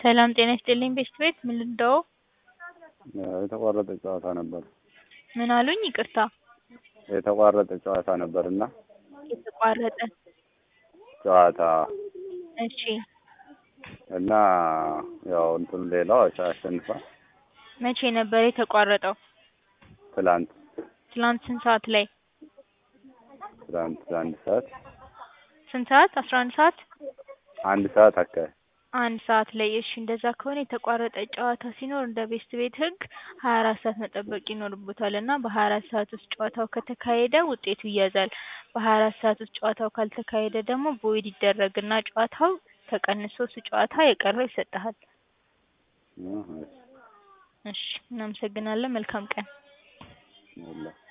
ሰላም ጤና ይስጥልኝ ቤስት ቤት ምን ልርዳዎ? የተቋረጠ ጨዋታ ነበር። ምን አሉኝ? ይቅርታ የተቋረጠ ጨዋታ ነበርና የተቋረጠ ጨዋታ እሺ እና ያው እንትኑ ሌላው አሸንፏል። መቼ ነበር የተቋረጠው? ትላንት ትላንት ስንት ሰዓት ላይ? ትላንት አንድ ሰዓት ስንት ሰዓት? አስራ አንድ ሰዓት አንድ ሰዓት አካባቢ አንድ ሰዓት ላይ እሺ እንደዛ ከሆነ የተቋረጠ ጨዋታ ሲኖር እንደ ቤስት ቤት ህግ ሀያ አራት ሰዓት መጠበቅ ይኖርቦታል እና በሀያ አራት ሰዓት ውስጥ ጨዋታው ከተካሄደ ውጤቱ ይያዛል። በሀያ አራት ሰዓት ውስጥ ጨዋታው ካልተካሄደ ደግሞ ቮይድ ይደረግና ጨዋታው ተቀንሶ እሱ ጨዋታ የቀረው ይሰጥሃል። እህ፣ እሺ እናመሰግናለን መልካም ቀን። እሺ